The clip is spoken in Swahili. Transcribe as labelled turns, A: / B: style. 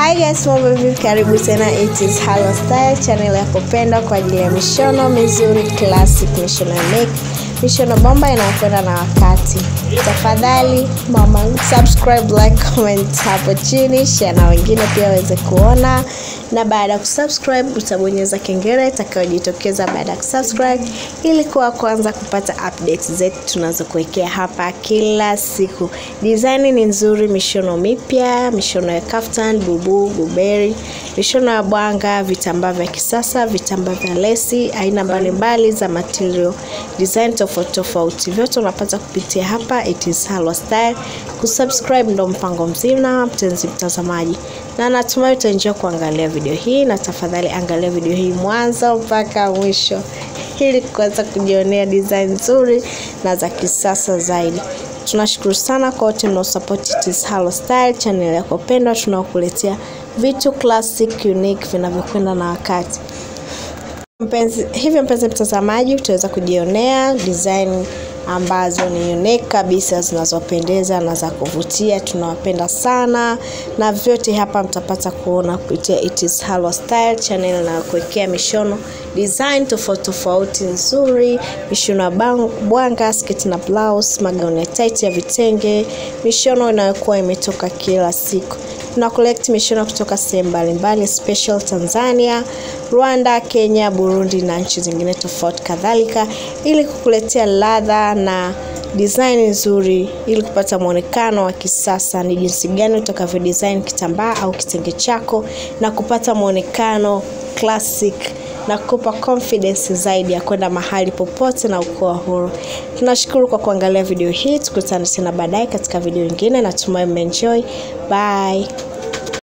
A: Hi guys, mambo vipi? Karibu tena It is Halo Style, channel ya kupenda kwa ajili ya mishono mizuri, classic mishono make, mishono bomba inayokwenda na wakati. Tafadhali mama, subscribe, like, comment hapo chini, share na wengine pia waweze kuona, na baada ya kusubscribe utabonyeza kengele itakayojitokeza baada ya kusubscribe ili kuwa kwanza kupata updates zetu tunazokuwekea hapa kila siku. Design ni nzuri, mishono mipya, mishono ya kaftan, bubu, buberi, mishono ya bwanga, vitambaa vya kisasa, vitambaa vya lesi, aina mbalimbali za material, design tofauti tofauti, vyote unapata kupitia hapa It is Halwa Style. Kusubscribe ndo mpango mzima, mpenzi mtazamaji, na natumai utaenjoy kuangalia video hii, na tafadhali angalia video hii mwanzo mpaka mwisho ili kuweza kujionea design nzuri na za kisasa zaidi. Tunashukuru sana kwa wote mnaosupport It is Halo Style, channel yako pendwa, tunaokuletea vitu classic unique vinavyokwenda na wakati. Mpenzi, hivyo mpenzi mtazamaji, utaweza kujionea design ambazo ni unique kabisa zinazopendeza na za kuvutia. Tunawapenda sana, na vyote hapa mtapata kuona kupitia It is Halwa Style channel na kuwekea mishono design tofauti tofauti nzuri, mishono ya bang- bwanga, sketi na blouse, magauni ya tight ya vitenge, mishono inayokuwa imetoka kila siku. Tuna collect mishono kutoka sehemu mbalimbali, special Tanzania, Rwanda, Kenya, Burundi na nchi zingine tofauti kadhalika, ili kukuletea ladha na design nzuri, ili kupata mwonekano wa kisasa, ni jinsi gani utakavyo design kitambaa au kitenge chako na kupata mwonekano classic na kukupa confidence zaidi ya kwenda mahali popote na ukoa huru. Tunashukuru kwa kuangalia video hii, tukutane tena baadaye katika video nyingine. Natumai mmeenjoy. Bye.